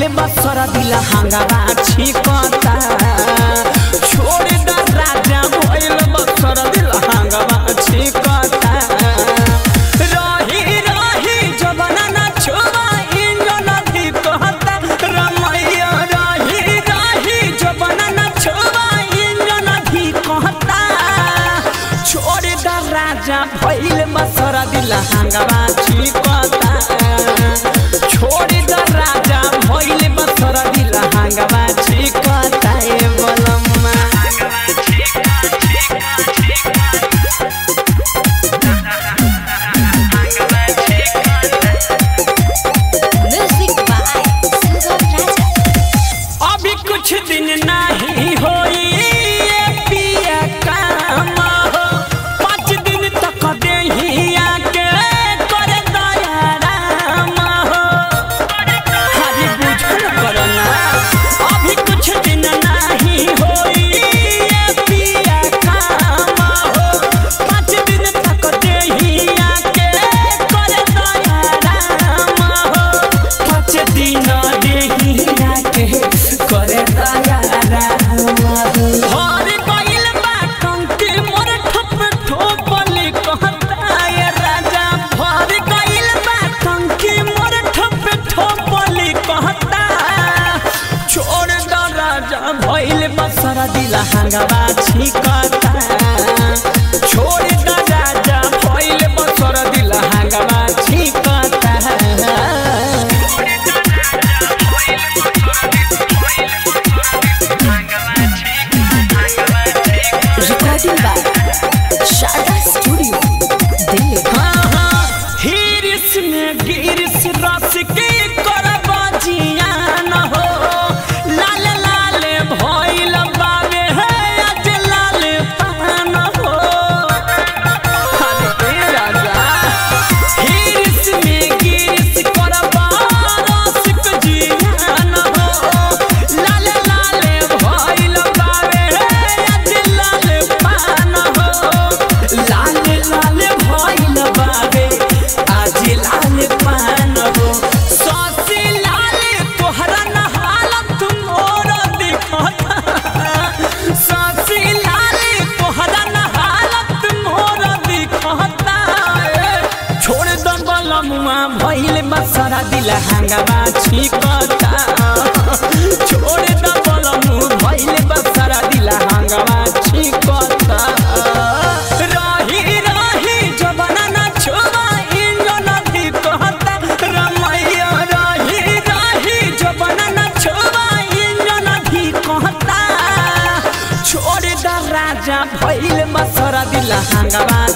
भइल बसर दिल हंगामा छिकता छोड़ द राजा भइल बसर दिल हंगामा छिकता रही रही जबना ना छोवा इंजन दी कहता रमैया रही रही जबना ना छोवा इंजन दी कहता छोड़ द राजा भइल बसर दिल हंगामा छिकता छोड़ द राजा भइल बसर दिल हंगामा छिकता ए बलम्मा Music by Sugam Raja. अभी कुछ दिन नहीं होई ये पिया काम हो पाँच दिन तक देहिया के कर दया राम हो हरी बुझल करना अभी कुछ दिन नहीं होई ये पिया काम हो पाँच दिन तक देहिया के कर दया राम हो पाँच दिन देहिया के करे दया राम हो हर गइल बा टंकी मोर ठप ठोपली कहता ये राजा भर गइल बा टंकी मोर ठप ठोपली कहता छोड़ द राजा भइल बसर दिल हंगामा छिकता छोड़ द राजा भइल बसर दिल हंगामा छिकता Recording by Sharda Studio, Delhi. हिरिस में गिरिस रस के करब जियान हो लाल लाल भइल बावे है आज लाल पान हो अरे ए राजा हिरिस में गिरिस करब रस के जियान हो लाल लाल भइल बावे है आज लाल पान हो लाल लाल भइल बावे आज लाल पान हो ससी लाल तोहरा न हालत मोर दिखता ससी लाल तोहरा न हालत मोर दिखता छोड़ द बलमुआ भइल बसरा दिल हंगामा छिकता छोड़ द बलमु भइल बसरा दिल हंगामा छिकता रही रही जबना ना छोवा इंजन दी कहता रमैया रही रही जबना ना छोवा इंजन दी कहता छोड़ द राजा भइल बसरा दिल हंगामा